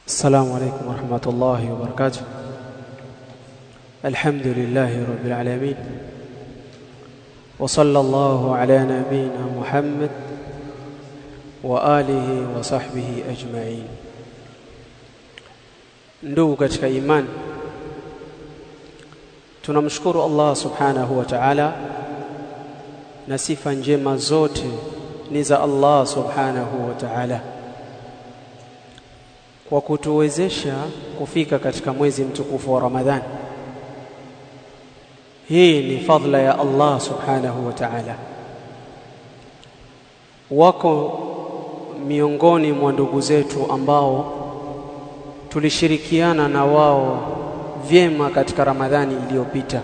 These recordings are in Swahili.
السلام عليكم ورحمة الله وبركاته الحمد لله رب العالمين وصلى الله على نبينا محمد وآله وصحبه أجمعين ndugu katika imani tunamshukuru Allah subhanahu wa ta'ala na sifa njema zote ni za Allah subhanahu wa ta'ala kwa kutuwezesha kufika katika mwezi mtukufu wa Ramadhani. Hii ni fadhila ya Allah subhanahu wa ta'ala. Wako miongoni mwa ndugu zetu ambao tulishirikiana na wao vyema katika Ramadhani iliyopita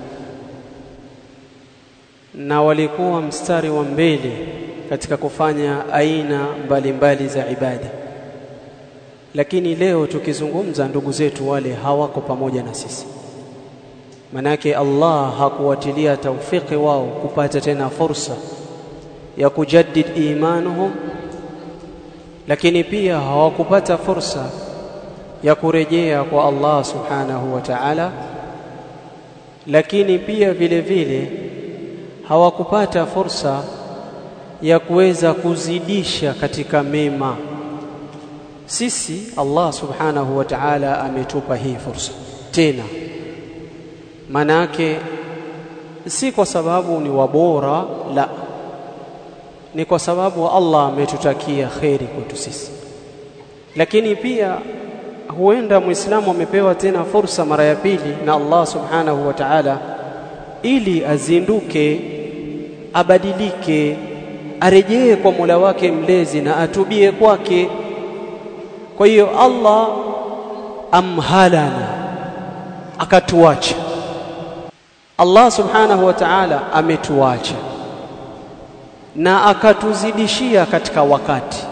na walikuwa mstari wa mbele katika kufanya aina mbalimbali mbali za ibada lakini leo tukizungumza ndugu zetu wale hawako pamoja na sisi manake Allah hakuwatilia taufiki wao kupata tena fursa ya kujaddid imanuhum lakini pia hawakupata fursa ya kurejea kwa Allah subhanahu wa ta'ala lakini pia vile vile hawakupata fursa ya kuweza kuzidisha katika mema sisi Allah subhanahu wa ta'ala ametupa hii fursa tena manake si kwa sababu ni wabora la ni kwa sababu Allah ametutakia kheri kwetu sisi lakini pia huenda muislamu amepewa tena fursa mara ya pili na Allah subhanahu wa ta'ala ili azinduke abadilike arejee kwa Mola wake mlezi na atubie kwake kwa hiyo Allah amhalana akatuacha Allah subhanahu wa ta'ala ametuacha na akatuzidishia katika wakati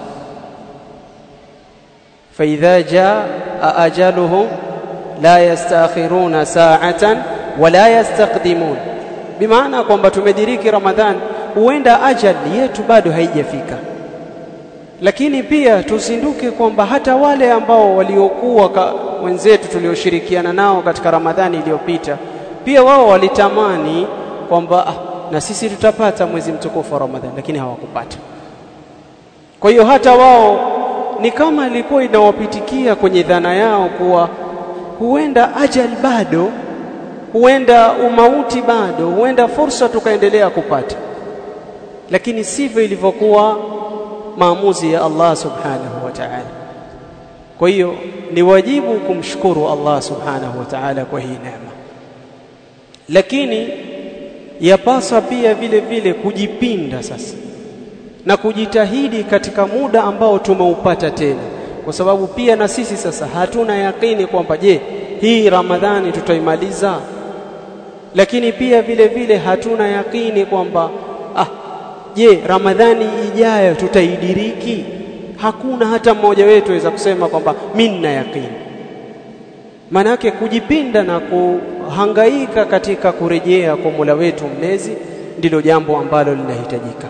فإذا جاء أجلهم لا يستأخرون ساعة ولا يستقدمون بمعنى kwamba tumediriki Ramadhan huenda ajali yetu bado haijafika lakini pia tuzinduke kwamba hata wale ambao waliokuwa wenzetu tulioshirikiana nao katika Ramadhani iliyopita pia wao walitamani kwamba ah, na sisi tutapata mwezi mtukufu wa Ramadhani lakini hawakupata kwa hiyo hata wao ni kama ilikuwa inawapitikia kwenye dhana yao kuwa huenda ajali bado huenda umauti bado huenda fursa tukaendelea kupata lakini sivyo ilivyokuwa maamuzi ya Allah subhanahu wa ta'ala kwa hiyo ni wajibu kumshukuru Allah subhanahu wa ta'ala kwa hii neema lakini yapaswa pia vile vile kujipinda sasa na kujitahidi katika muda ambao tumeupata tena kwa sababu pia na sisi sasa hatuna yakini kwamba je hii Ramadhani tutaimaliza lakini pia vile vile hatuna yakini kwamba ah je Ramadhani ijayo tutaidiriki hakuna hata mmoja wetu aweza kusema kwamba mimi nina yakini manake kujipinda na kuhangaika katika kurejea kwa Mola wetu mlezi ndilo jambo ambalo linahitajika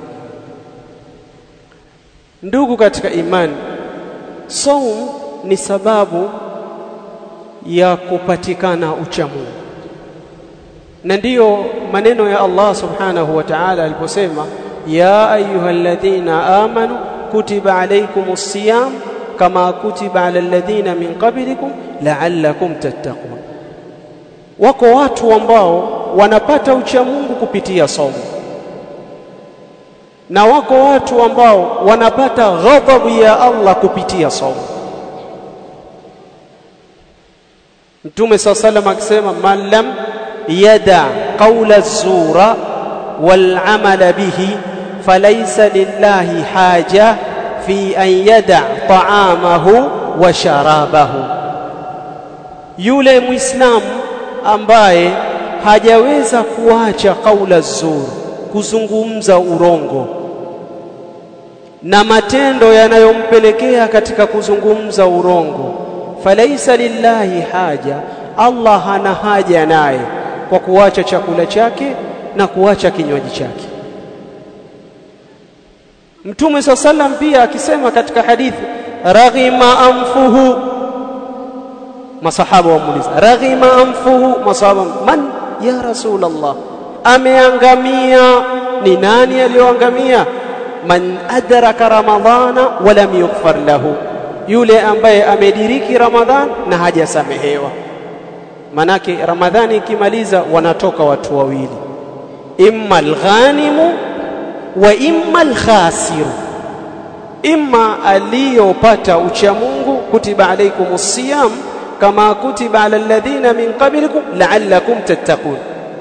ndugu katika imani saum ni sababu ya kupatikana uchamungu na ndiyo maneno ya Allah subhanahu wa ta'ala aliposema ya ayyuhalladhina amanu kutiba alaykumus siyam kama kutiba ala alladhina min qablikum la'allakum tattaqun wako watu ambao wanapata uchamungu kupitia saumu na wako watu ambao wanapata ghadhabu ya Allah kupitia saumu Mtume صلى الله عليه وسلم akisema man lam yada qawla zura wal amala bihi falaysa lillahi haja fi an yada ta'amahu wa sharabahu yule muislamu ambaye hajaweza kuacha kaula zuri kuzungumza urongo na matendo yanayompelekea katika kuzungumza urongo falaisa lillahi haja Allah hana haja naye kwa kuacha chakula chake na kuacha kinywaji chake Mtume swalla sallam pia akisema katika hadithi raghima anfuhu masahaba wamuuliza raghima anfuhu masahaba man ya rasul Allah ameangamia ni nani aliyoangamia man adraka ramadhana wa lam yughfar lahu yule ambaye amediriki ramadhan na hajasamehewa manake ramadhani ikimaliza wanatoka watu wawili imma alghanimu wa imma alkhasiru imma aliyopata ucha Mungu kutiba alaikumus siyam kama kutiba ala alladhina min qablikum la'allakum tattaqun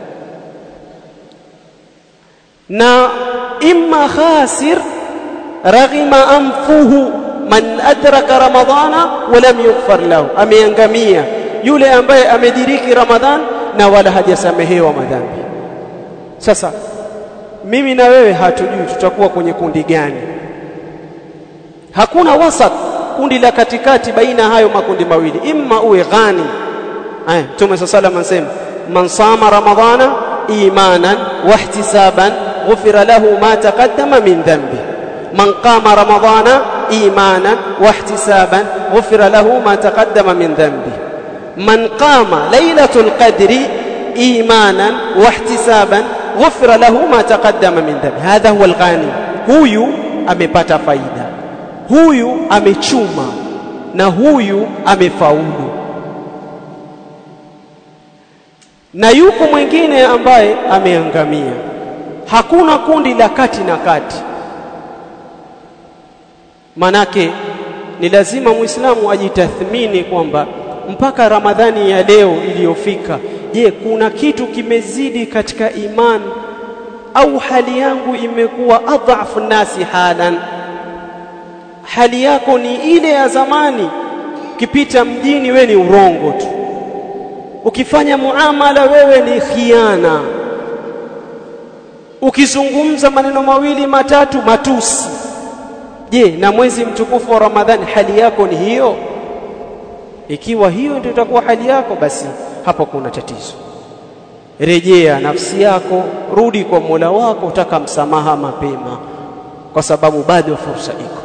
na imma khasir raghima anfuhu man adraka ramadhana wa lam yughfar lahu ameangamia yule ambaye amediriki ramadhan na wala hajasamehewa madhambi sasa mimi na wewe hatujui tutakuwa kwenye kundi gani hakuna wasat kundi la katikati baina hayo makundi mawili imma uwe ghani aya Mtume صلى الله عليه وسلم man sama ramadhana imanan wahtisaban ghufira lahu ma taqaddama min dhanbi man qama ramadhana imanan wahtisaban ghufira lahu ma taqaddama min dhanbi man qama lailatul qadri imanan wahtisaban ghufira lahu ma taqaddama min dhanbi hadha huwa alghani huyu amepata faida huyu amechuma na huyu amefaulu na yuko mwingine ambaye ameangamia hakuna kundi la kati na kati manake ni lazima muislamu ajitathmini kwamba mpaka ramadhani ya leo iliyofika je kuna kitu kimezidi katika imani au hali yangu imekuwa adhafu nasi halan hali yako ni ile ya zamani ukipita mjini we ni urongo tu ukifanya muamala wewe ni khiana ukizungumza maneno mawili matatu matusi je na mwezi mtukufu wa ramadhani hali yako ni hiyo ikiwa hiyo ndio itakuwa hali yako basi hapo kuna tatizo rejea nafsi yako rudi kwa Mola wako utaka msamaha mapema kwa sababu bado fursa iko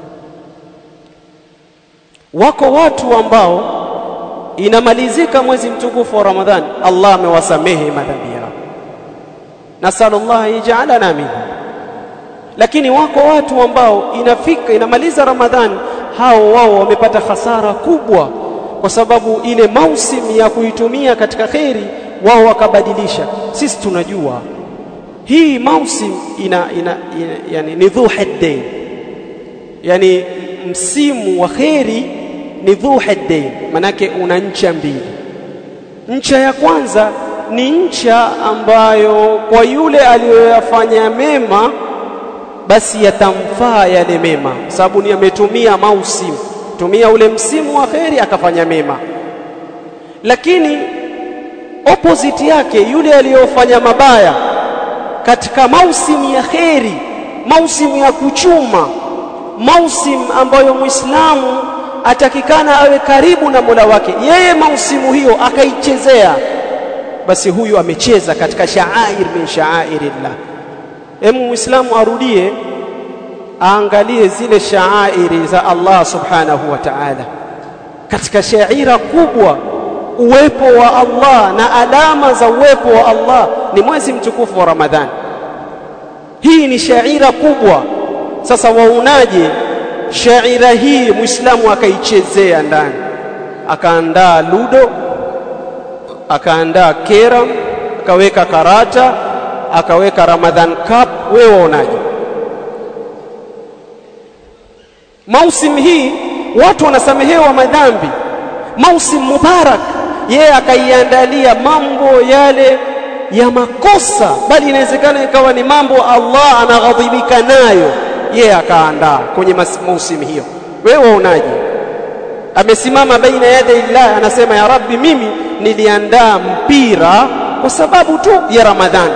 wako watu ambao inamalizika mwezi mtukufu wa Ramadhani Allah amewasamehe madhambi yao nasallallahu yaj'alana minhum lakini wako watu ambao inafika inamaliza Ramadhani hao wao wamepata hasara kubwa kwa sababu ile mausim ya kuitumia katika kheri wao wakabadilisha sisi tunajua hii mausim ina, ina, ina yani ni dhu haddain yani msimu wa kheri ni dhu haddain manake una ncha mbili ncha ya kwanza ni ncha ambayo kwa yule aliyoyafanya mema basi yatamfaa yale mema sababu ni ametumia mausim tumia ule msimu wa kheri akafanya mema lakini opposite yake yule aliyofanya mabaya katika mausimu ya kheri mausimu ya kuchuma mausim ambayo muislamu atakikana awe karibu na Mola wake yeye mausimu hiyo akaichezea basi huyu amecheza katika sha'air min sha'airillah hemu muislamu arudie aangalie zile sha'airi za Allah subhanahu wa ta'ala katika shaira kubwa uwepo wa Allah na alama za uwepo wa Allah ni mwezi mtukufu wa Ramadhani hii ni shaira kubwa sasa waunaje shaira hii muislamu akaichezea ndani akaandaa ludo akaandaa kera akaweka karata akaweka Ramadhan Cup wewe waonaje mausim hii watu wanasamehewa madhambi mausim mubarak yeye akaiandalia mambo yale ya makosa bali inawezekana ikawa ni mambo Allah anaghadhibika nayo yeye akaandaa kwenye mausim hiyo wewe waonaje amesimama baina yada illah anasema ya rabbi mimi niliandaa mpira kwa sababu tu ya ramadhani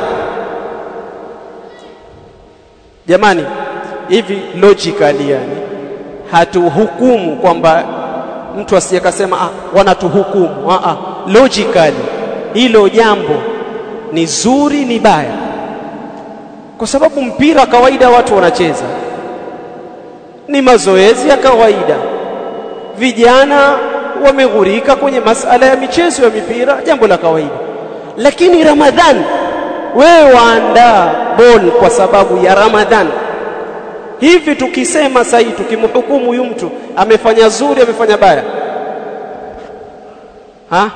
jamani hivi logically yani hatuhukumu kwamba mtu asiyekasema ah wanatuhukumu ah, ah logically hilo jambo ni zuri ni baya kwa sababu mpira kawaida watu wanacheza ni mazoezi ya kawaida vijana wameghurika kwenye masala ya michezo ya mipira jambo la kawaida lakini ramadhan wewe waandaa ball kwa sababu ya ramadhan hivi tukisema sahi tukimhukumu huyu mtu amefanya zuri amefanya baya ha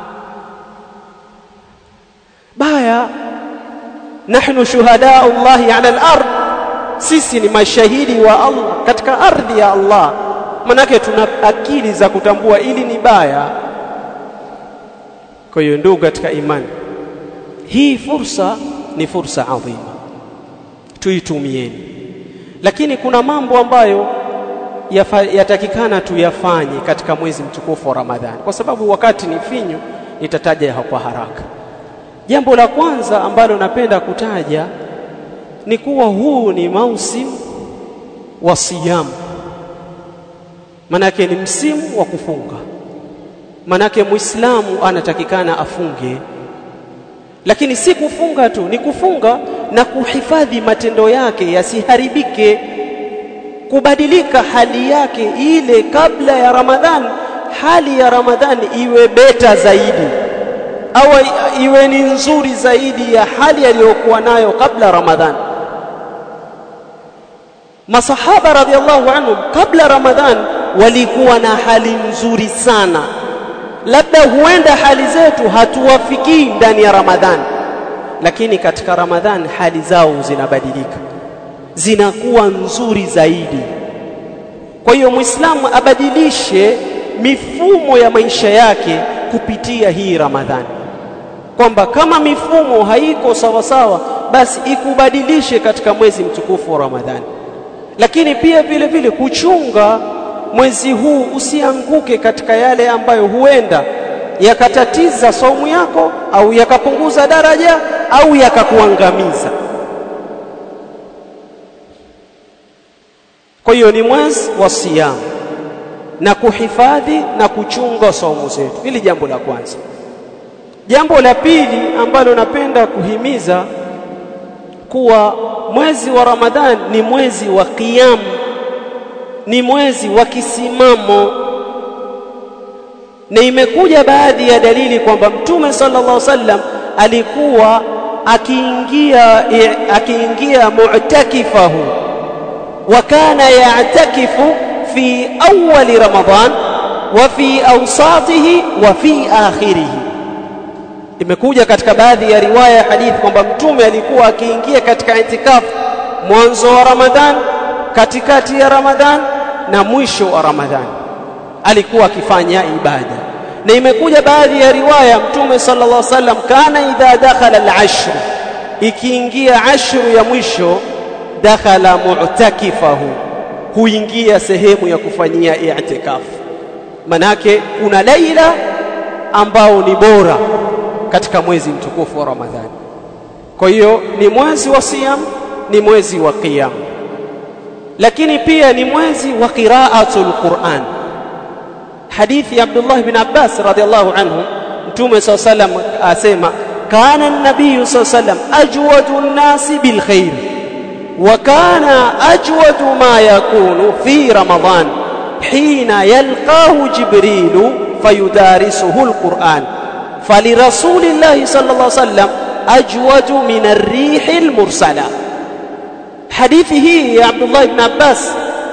baya nahnu shuhadaa Allah ala al-ard sisi ni mashahidi wa Allah katika ardhi ya Allah manake tuna akili za kutambua ili ni baya kwa hiyo ndugu katika imani hii fursa ni fursa adhima tuitumieni lakini kuna mambo ambayo yatakikana tuyafanye katika mwezi mtukufu wa Ramadhani kwa sababu wakati ni finyu nitataja kwa haraka jambo la kwanza ambalo napenda kutaja ni kuwa huu ni mausimu wa siyamu manake ni msimu wa kufunga manake muislamu anatakikana afunge lakini si kufunga tu ni kufunga na kuhifadhi matendo yake yasiharibike kubadilika hali yake ile kabla ya Ramadhan hali ya Ramadhan iwe beta zaidi au iwe ni nzuri zaidi ya hali aliyokuwa nayo kabla Ramadhan masahaba radhiallahu anhum kabla Ramadhan walikuwa na hali nzuri sana labda huenda hali zetu hatuwafikii ndani ya Ramadhan lakini katika Ramadhan hali zao zinabadilika zinakuwa nzuri zaidi kwa hiyo muislamu abadilishe mifumo ya maisha yake kupitia hii Ramadhani kwamba kama mifumo haiko sawa sawa basi ikubadilishe katika mwezi mtukufu wa Ramadhani lakini pia vile vile kuchunga mwezi huu usianguke katika yale ambayo huenda yakatatiza saumu yako au yakapunguza daraja au yakakuangamiza kwa hiyo ni mwezi wa siyamu na kuhifadhi na kuchunga saumu zetu hili jambo la kwanza jambo la pili ambalo napenda kuhimiza kuwa mwezi wa Ramadhan ni mwezi wa qiyam ni mwezi wa kisimamo na imekuja baadhi ya dalili kwamba mtume sallallahu alaihi wasallam alikuwa akiingia akiingia mu'takifahu wa kana ya'takifu fi awwali ramadan wa fi awsatihi wa fi akhirihi imekuja katika baadhi ya riwaya ya hadithi kwamba mtume alikuwa akiingia katika itikafu mwanzo wa Ramadhan katikati ya Ramadhan na mwisho wa Ramadhan alikuwa akifanya ibada na imekuja baadhi ya riwaya mtume sallallahu alaihi wasallam kana idha dakhala al-ashr ikiingia ashru ya mwisho dakhala mu'takifahu huingia sehemu ya kufanyia i'tikaf manake kuna laila ambao ni bora katika mwezi mtukufu wa Ramadhani kwa hiyo ni mwezi wa siyam ni mwezi wa qiyam lakini pia ni mwezi wa qira'atul Qur'an hadithi ya Abdullah ibn Abbas radhiallahu anhu mtume SAW sallam asema kana an-nabiy sallam ajwadu an-nasi bil khair wa kana ajwadu ma yakunu fi ramadan hina yalqahu jibril fayudarisuhu al-Qur'an فلرسول الله صلى الله عليه وسلم أجود من الريح المرسلة hadithi hii ya Abdullah ibn Abbas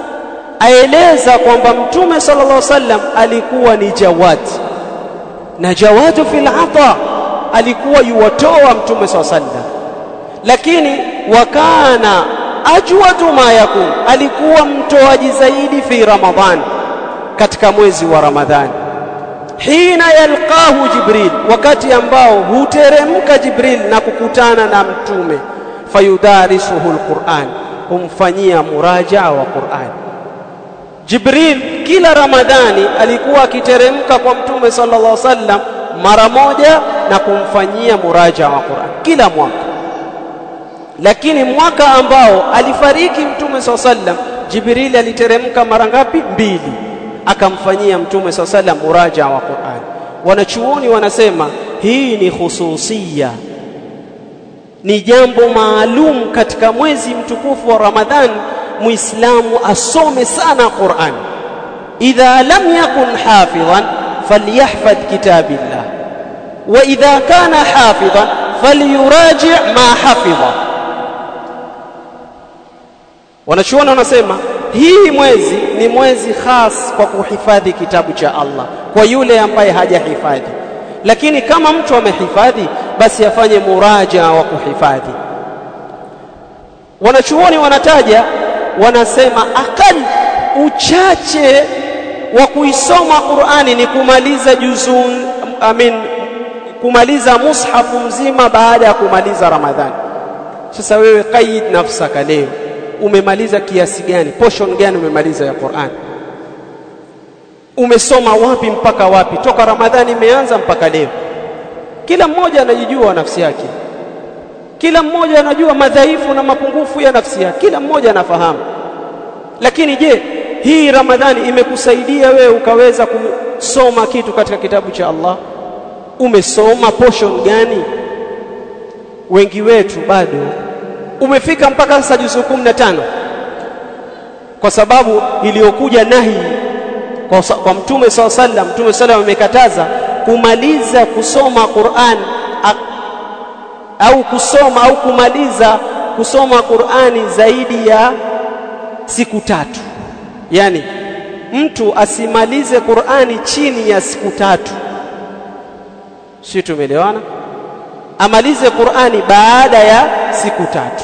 aeleza kwamba mtume sallallahu alaihi wasallam alikuwa ni jawad na jawadu fil ata alikuwa yuwatoa mtume sallallahu alaihi wasallam lakini wakana ajwadu ma yakun alikuwa mtoaji zaidi fi ramadhan katika mwezi wa ramadhani hina yalqahu jibril wakati ambao huteremka jibril na kukutana na mtume fayudarisuhu alquran humfanyia murajaa wa Qur'an Jibril kila Ramadhani alikuwa akiteremka kwa mtume sallallahu alaihi wasallam mara moja na kumfanyia murajaa wa Qur'an kila mwaka lakini mwaka ambao alifariki mtume sallallahu alaihi wasallam Jibril aliteremka mara ngapi mbili akamfanyia mtume sallallahu alaihi wasallam murajaa wa Qur'an wanachuoni wanasema hii ni khususia ni jambo maalum katika mwezi mtukufu wa Ramadhan muislamu asome sana Qur'an idha lam yakun hafidhan falyahfadh kitabillah wa idha kana hafidhan falyuraji' ma hafidha wanachuoni wanasema hii mwezi ni mwezi khas kwa kuhifadhi kitabu cha Allah kwa yule ambaye hajahifadhi lakini kama mtu amehifadhi basi afanye muraja wa kuhifadhi wanachuoni wanataja wanasema akal uchache wa kuisoma Qur'ani ni kumaliza juzun amin kumaliza mushafu mzima baada ya kumaliza Ramadhani sasa wewe qaid nafsaka leo umemaliza kiasi gani portion gani umemaliza ya Qur'an umesoma wapi mpaka wapi toka Ramadhani imeanza mpaka leo kila mmoja anajijua nafsi yake kila mmoja anajua madhaifu na mapungufu ya nafsi yake kila mmoja anafahamu lakini je hii Ramadhani imekusaidia wewe ukaweza kusoma kitu katika kitabu cha Allah umesoma portion gani wengi wetu bado umefika mpaka sasa juzu 15 kwa sababu iliyokuja nahi kwa, kwa mtume saw sallam mtume sallam amekataza kumaliza kusoma Qur'an au kusoma au kumaliza kusoma Qur'ani zaidi ya siku tatu yani mtu asimalize Qur'ani chini ya siku tatu si tumeelewana amalize Qur'ani baada ya siku tatu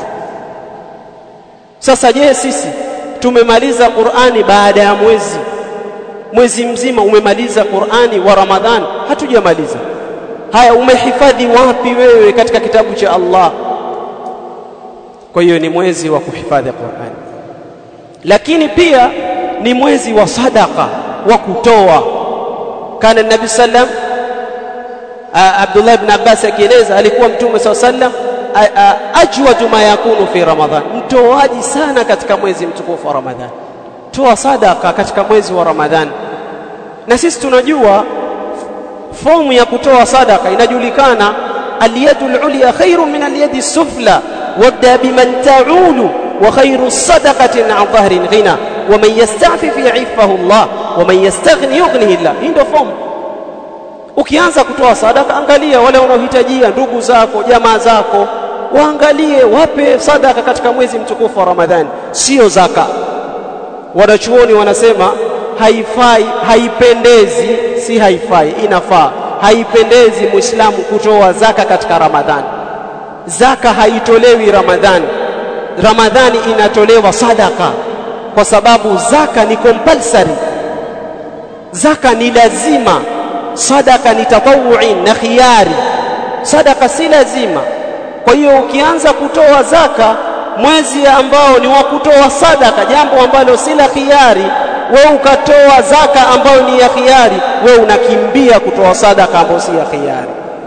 sasa je sisi tumemaliza Qur'ani baada ya mwezi mwezi mzima umemaliza Qur'ani wa Ramadhan hatujamaliza haya umehifadhi wapi wewe katika kitabu cha Allah kwa hiyo ni mwezi wa kuhifadhi Qur'ani lakini pia ni mwezi wa sadaka wa kutoa kana nabi sallam Abdullah ibn Abbas akieleza alikuwa mtume sallam ajwadu ma yakunu fi Ramadhan mtoaji sana katika mwezi mtukufu wa Ramadhan toa sadaka katika mwezi wa Ramadhan na sisi tunajua fomu ya kutoa sadaka inajulikana aliyadu alulya khairu min aliyadi sufla wabda biman ta'ulu wa khairu sadaqatin an dhahrin ghina wa man yasta'fif ya'ifahu Allah wa man yastaghni yughnihi Allah hii ndio fomu ukianza kutoa sadaka angalia wale wanaohitajia ndugu zako jamaa zako waangalie wape sadaka katika mwezi mtukufu wa Ramadhani sio zaka wanachuoni wanasema haifai haipendezi si haifai inafaa haipendezi muislamu kutoa zaka katika ramadhani zaka haitolewi ramadhani ramadhani inatolewa sadaka kwa sababu zaka ni compulsory zaka ni lazima sadaka ni tatawu'i na khiyari sadaka si lazima kwa hiyo ukianza kutoa zaka mwezi ambao ni wa kutoa sadaka jambo ambalo si la khiari wewe ukatoa zaka ambayo ni ya khiari wewe unakimbia kutoa sadaka ambayo si ya khiari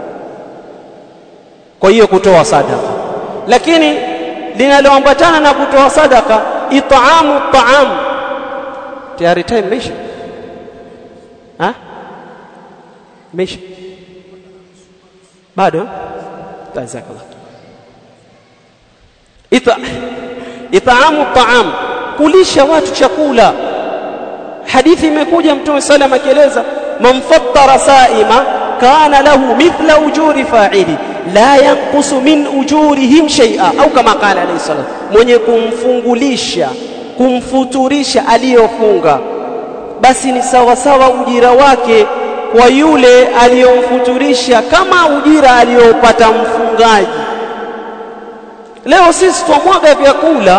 kwa hiyo kutoa sadaka lakini linaloambatana na kutoa sadaka itaamu taam tayari time imeisha ha imeisha bado jazakallah ita itaamu taam kulisha watu chakula hadithi imekuja mtume sallam akieleza man fattara saima kana lahu mithla ujuri fa'ili la yanqusu min ujurihim shay'a au kama qala alayhi salam mwenye kumfungulisha kumfuturisha aliyofunga basi ni sawa sawa ujira wake kwa yule aliyomfuturisha kama ujira aliyopata mfungaji leo sisi twamwaga vyakula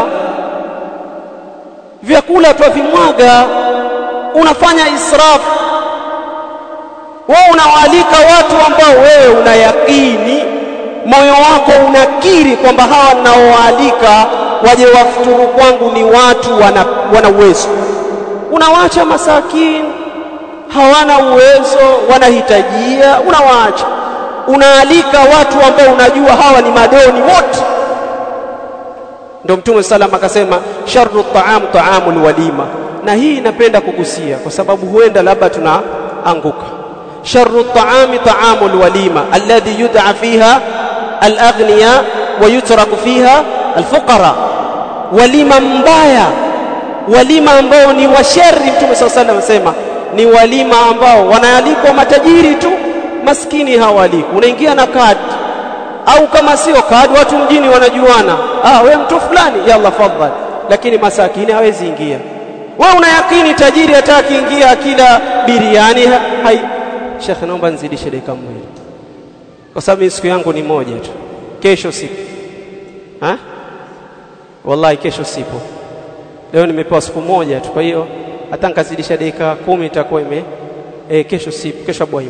vyakula twavimwaga unafanya israfu wewe unawaalika watu ambao wewe unayakini moyo wako unakiri kwamba hawa ninaowaalika waje wafuturu kwangu ni watu wana, wana uwezo unawacha masakini hawana uwezo wanahitajia unawaacha unaalika watu ambao unajua hawa ni madoni wote ndio mtume sallam akasema sharru ta'am ta'amul walima na hii napenda kugusia kwa sababu huenda labda tunaanguka sharru ta'ami ta'amul walima alladhi yud'a fiha al-aghniya wa yutraku fiha al-fuqara walima mbaya walima ambao ni washari mtume sallallahu alayhi wasallam ni walima ambao wanaalikwa matajiri tu maskini hawaalikwi unaingia na kadi au kama sio kadi watu mjini wanajuana ah wewe mtu fulani yalla fadhali lakini masakini hawezi ingia wewe unayakini tajiri hataki ingia akila biriani ha, hai Sheikh naomba nizidishe dakika moja kwa sababu siku yangu ni moja tu kesho sipo ha wallahi kesho sipo leo nimepewa siku moja tu kwa hiyo hata nikazidisha dakika kumi itakuwa ime e, kesho sipo kesho bwaima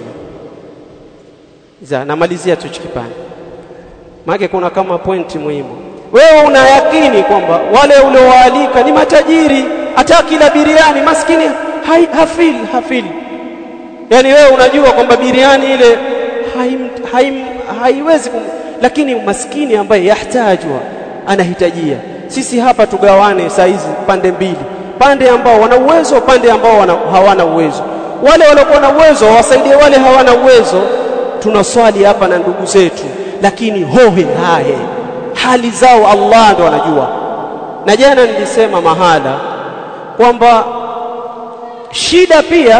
za namalizia tu kipande maana kuna kama pointi muhimu wewe unayakini kwamba wale uliowaalika ni matajiri hata kila biriani maskini hai, hafil hafil yani wewe unajua kwamba biriani ile haim, haim, haiwezi kum... lakini maskini ambaye yahtajwa anahitajia sisi hapa tugawane saa hizi pande mbili pande ambao wana uwezo pande ambao wana, hawana uwezo wale waliokuwa na uwezo wasaidie wale hawana uwezo tunaswali hapa na ndugu zetu lakini hohe hahe hali zao Allah ndo anajua na jana nilisema mahala kwamba shida pia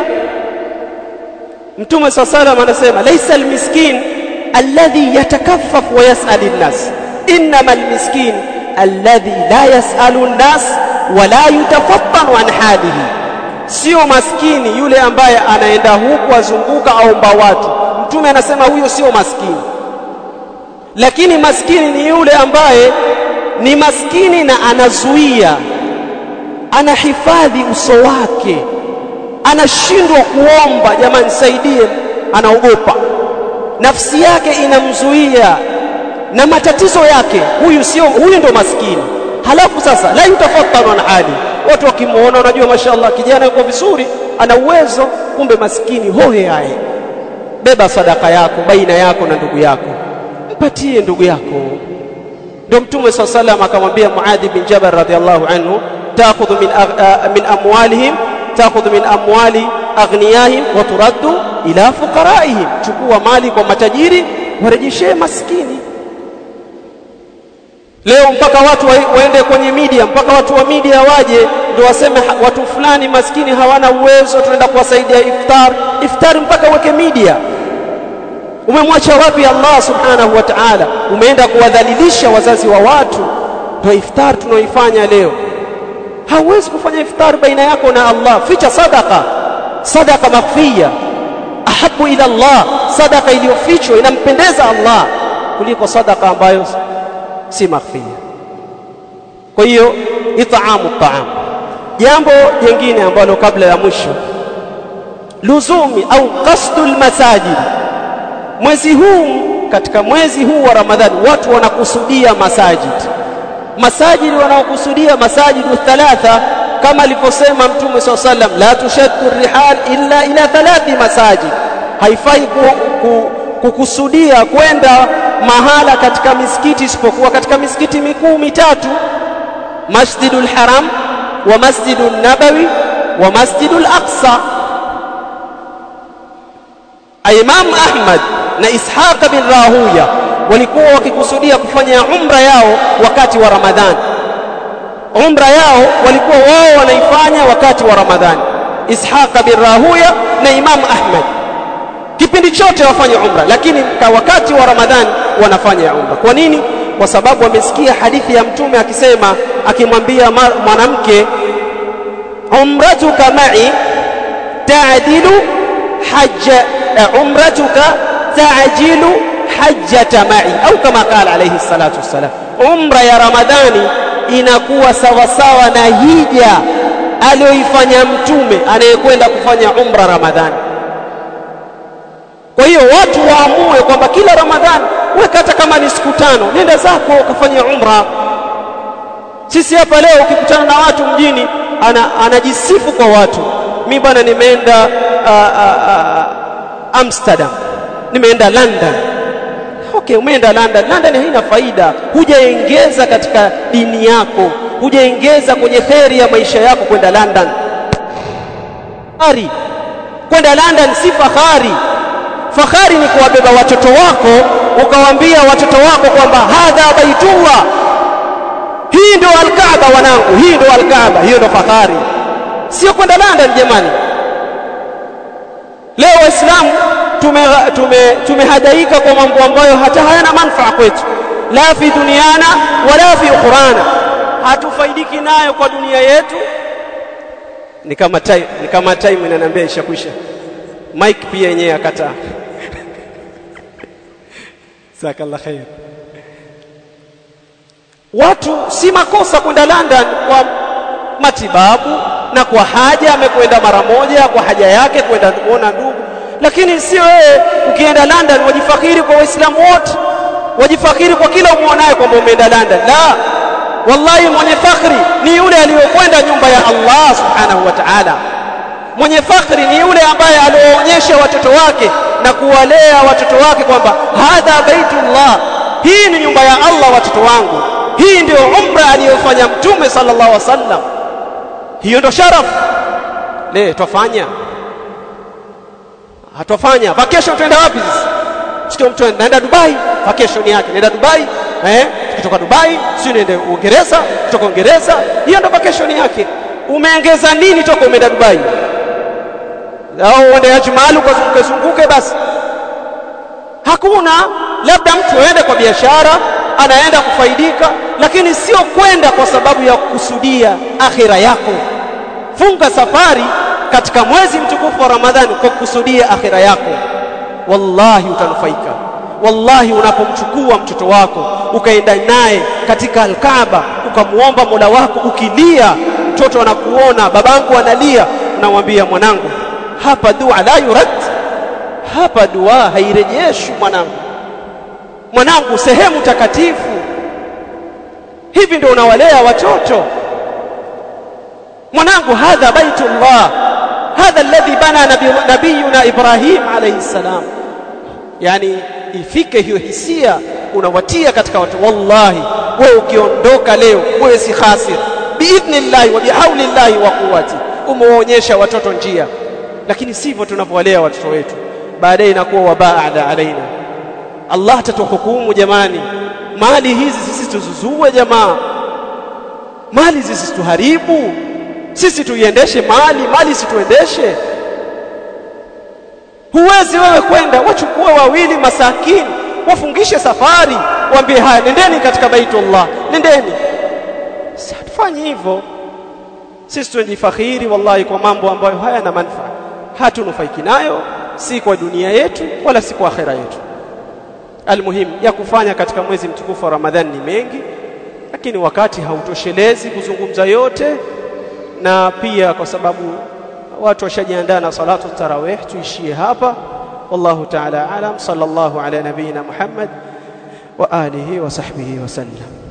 Mtume swalla salam anasema laisa almiskin alladhi yatakaffafu wa yas'alu an-nas innama almiskin alladhi la yas'alu an-nas wa la yutafattanu an halihi sio maskini yule ambaye anaenda huku azunguka aomba watu mtume anasema huyo sio maskini lakini maskini ni yule ambaye ni maskini na anazuia anahifadhi uso wake anashindwa kuomba jamani nisaidie anaogopa nafsi yake inamzuia na matatizo yake huyu sio huyu ndo maskini halafu sasa la yutafattanu an hali watu wakimuona unajua mashaallah kijana yuko vizuri ana uwezo kumbe maskini hohe haye beba sadaka yako baina yako na ndugu yako mpatie ndugu yako ndio mtume swalla salam akamwambia Muadh bin Jabal radhiallahu anhu taakhudhu min min amwalihim taakhudhu min amwali aghniyahim wa turaddu ila fuqaraihim chukua mali kwa matajiri warejeshee maskini leo mpaka watu waende kwenye media mpaka watu wa media waje ndio waseme watu fulani maskini hawana uwezo tunaenda kuwasaidia iftar iftar mpaka weke media umemwacha wapi Allah subhanahu wa ta'ala umeenda kuwadhalilisha wazazi wa watu ndio iftar tunaoifanya leo hauwezi kufanya iftar baina yako na Allah ficha sadaka sadaka makhfiya ahabu ila Allah sadaka iliyofichwa inampendeza Allah kuliko sadaka ambayo si makhfiya kwa hiyo it'amu ta'am jambo jingine ambalo kabla ya mwisho luzumi au qasdul masajid mwezi huu katika mwezi huu wa Ramadhani watu wanakusudia masajid masajid wanaokusudia masajidu thalatha kama alivyosema mtume swalla sallam la tushaddu rihal illa ila thalathi masajid haifai ku, ku, kukusudia kwenda mahala katika misikiti isipokuwa katika misikiti mikuu mitatu masjidul haram wa masjidul nabawi wa masjidul aqsa Imam Ahmad na Ishaq bin Rahuya walikuwa wakikusudia kufanya umra yao wakati wa Ramadhani. Umra yao walikuwa wao wanaifanya wakati wa Ramadhani. Ishaq bin Rahuya na Imam Ahmad kipindi chote wafanye umra, lakini kwa wakati wa Ramadhani wanafanya umra. Kwa nini? Kwa sababu wamesikia hadithi ya Mtume akisema, akimwambia mwanamke, umratuka ma'i ta'dilu hajja umratuka ta'jilu hajjata ma'i au kama kala alayhi salatu wassalam umra ya ramadhani inakuwa sawa sawa na hija aliyoifanya mtume anayekwenda kufanya umra ramadhani kwa hiyo watu waamue kwamba kila ramadhani weka hata kama ni siku tano nenda zako ukafanya umra sisi hapa leo ukikutana na watu mjini ana, anajisifu kwa watu mi bwana nimeenda uh, uh, uh, Amsterdam nimeenda London okay umeenda London London haina faida hujaongeza katika dini yako hujaongeza kwenye kheri ya maisha yako kwenda London fahari kwenda London si fahari fahari ni kuwabeba watoto wako ukawaambia watoto wako kwamba hadha baitullah hii ndio alkaaba wanangu hii ndio alkaaba hiyo ndio fahari sio kwenda London jamani leo waislamu tumehadaika tume, tume kwa mambo ambayo hata hayana manufaa kwetu la fi duniana wala fi ukhurana hatufaidiki nayo kwa dunia yetu ni kama time ni kama time inaniambia ishakwisha mike pia yenyewe akataa jazakallah khair watu si makosa kwenda London kwa matibabu na kwa haja amekwenda mara moja kwa haja yake kwenda kuona ndugu lakini sio wewe ukienda London wajifakiri kwa waislamu wote wajifakiri kwa kila umuonaye kwamba umeenda London la wallahi mwenye fakhri ni yule aliyokwenda nyumba ya Allah subhanahu wa ta'ala mwenye fakhri ni yule ambaye aliwaonyesha watoto wake na kuwalea watoto wake kwamba hadha baitullah hii ni nyumba ya Allah watoto wangu hii ndio umra aliyofanya mtume sallallahu alaihi wasallam hiyo ndio sharaf le twafanya hatofanya vacation tuenda wapi sisi sio mtu anaenda Dubai vacation yake nenda Dubai eh kutoka Dubai sio nende Uingereza kutoka Uingereza hiyo ndio vacation yake umeongeza nini toka umeenda Dubai au uende Ajmal ukazunguke zunguke basi hakuna labda mtu aende kwa biashara anaenda kufaidika lakini sio kwenda kwa sababu ya kukusudia akhira yako funga safari katika mwezi mtukufu wa Ramadhani kwa kukusudia akhira yako wallahi utanufaika wallahi unapomchukua mtoto wako ukaenda naye katika alkaaba ukamuomba Mola wako ukilia mtoto anakuona babangu analia unamwambia mwanangu hapa dua la yurad hapa dua hairejeshwi mwanangu mwanangu sehemu takatifu hivi ndio unawalea watoto mwanangu hadha baitullah hadha alladhi bana nabiyuna ibrahim alayhi salam yani ifike hiyo hisia unawatia katika watu wallahi wewe ukiondoka leo wewe si khasir biidhnillah wa bihaulillah wa quwwati umewaonyesha watoto njia lakini sivyo tunavyowalea watoto wetu baadaye inakuwa wabaada alaina Allah atatuhukumu jamani mali hizi sisi tuzuzue jamaa mali hizi tuharibu sisi tuiendeshe mali mali situendeshe huwezi wewe kwenda wachukue wawili masakini wafungishe safari waambie haya nendeni katika baitullah nendeni hatufanyi hivyo sisi tunajifakhiri wallahi kwa mambo ambayo hayana manufaa hatunufaiki nayo si kwa dunia yetu wala si kwa akhera yetu almuhim ya kufanya katika mwezi mtukufu wa Ramadhani ni mengi lakini wakati hautoshelezi kuzungumza yote na pia kwa sababu watu washajiandaa na salatu tarawih tuishie hapa wallahu ta'ala alam sallallahu ala nabina muhammad wa alihi wa sahbihi wa sallam